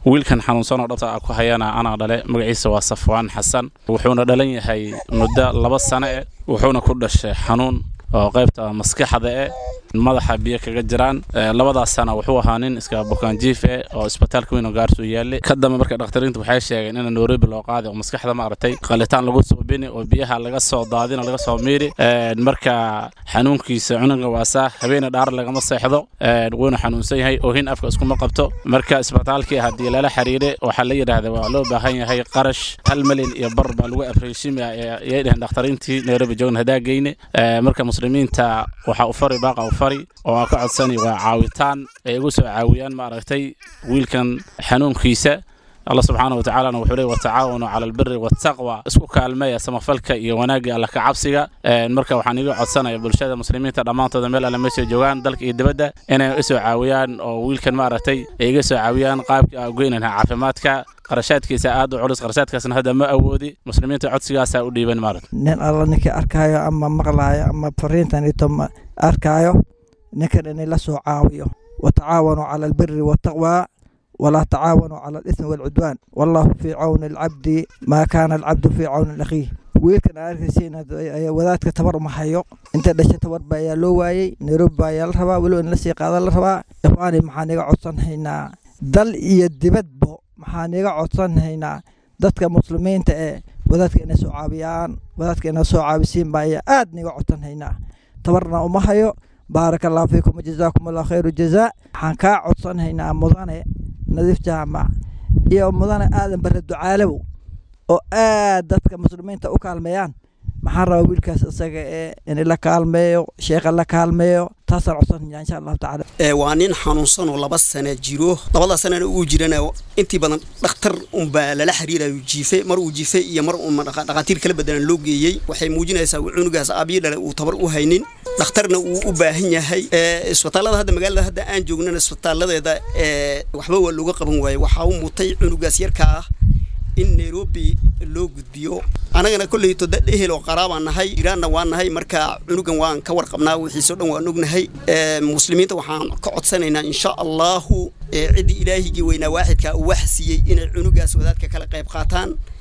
wiilkan xanuunsan oo dhabta ku hayana anaa dhale magaciisa waa safwaan xasan wuxuuna dhalan yahay muddo laba sano eh wuxuuna ku dhashay xanuun oo qaybta maskaxda eh madaxa biyo kaga jiraan labadaas sana wuxuu ahaa nin iska bukaanjiif eh oo isbitaalka weyn oo gaarsu yaallay ka dambe marka dhakhtariintu waxay sheegeen in nairobi loo qaaday oo maskaxda maaragtay qalitaan lagu soo bini oo biyaha laga soo daadin oo laga soo miiri marka xanuunkiisa cunuga waasaa habeena dhaar lagama seexdo wuuna xanuunsan yahay oohin afka iskuma qabto marka isbitaalkii haddii lala xiriiray waxaa la yidhaahda waa loo baahan yahay qarash hal milyan iyo bar baa lagu afreeshimaya ayay dheheen dhakhtariintii nairobi joogna hadaa geyne marka muslimiinta waxaa u fari baaqa u fari oo aan ka codsani waa caawitaan ay igu soo caawiyaan maaragtay wiilkan xanuunkiisa allah subxaana wa tacaalana wuxuu leey watacaawanu cala albiri waataqwa isku kaalmeeya samafalka iyo wanaagga alla ka cabsiga marka waxaan iga codsanaya bulshada muslimiinta dhammaantooda meel alle meesha joogaan dalka iyo dibadda inay isoo caawiyaan oo wiilkan maaragtay ay iga soo caawiyaan qaabkii aan goynanha caafimaadka qarashaadkiisa aad u culus qarashaadkaasna hadda ma awoodi muslimiinta codsigaasaa u dhiiban maaragta nin alla ninkii arkaayo ama maqlaayo ama fariintanito arkaayo ninkan inay la soo caawiyo watacaawanuu cala albiri waataqwa walaa tacaawanuu cala alismi waalcudwaan wallahu fii cawni alcabdi maa kaana alcabdu fii cawni akhiih wiilkan arkaysiin wadaadka tabar ma hayo inta dhasha tabar ba ayaa loo waayey nairobi ba ayaa la rabaa weliba in lasii qaada la rabaa ikhwaani maxaan iga codsanhaynaa dal iyo dibadbo maxaan iga codsanhaynaa dadka muslimiinta ee wadaadka inay soo caabiyaan wadaadka inay soo caabisiin baa ayaa aad niga codsanhaynaa tabarna uma hayo baaraka allahu fiikum wajazaakum allah khayru jazaa waxaan kaa codsanhaynaa mudane nadiif jaamac iyo mudane aadan bare ducaalow oo aad dadka muslimiinta u kaalmeeyaan maxaan rabaa wiilkaas isaga ee in la kaalmeeyo sheekha la kaalmeeyo taasaan codsanaya insha allahu tacaala waa nin xanuunsan oo laba sana jiro labada sanana uu jirana intii badan dhakhtar unbaa lala xiriirayo jiife mar uu jiife iyo mar uu dhakhaatiir kala bedelan loo geeyey waxay muujinaysaa cunugaas aabiyi dhale uu tabar u haynin dhakhtarna uu u baahan yahay isbitaalada hadda magaalada hadda aan joognana isbitaaladeeda waxba waa looga qaban waaye waxaa u mutay cunugaas yarkaa ah in nairobi loo gudbiyo anagana kolleyto dad ehel oo qaraabaan nahay iraanna waan nahay marka cunugan waan ka warqabnaa wixiisoo dhan waan ognahay muslimiinta waxaan ka codsanaynaa insha allahu ciddii ilaahigii weynaa waaxidkaa uu wax siiyey inay cunugaas wadaadka kala qayb qaataan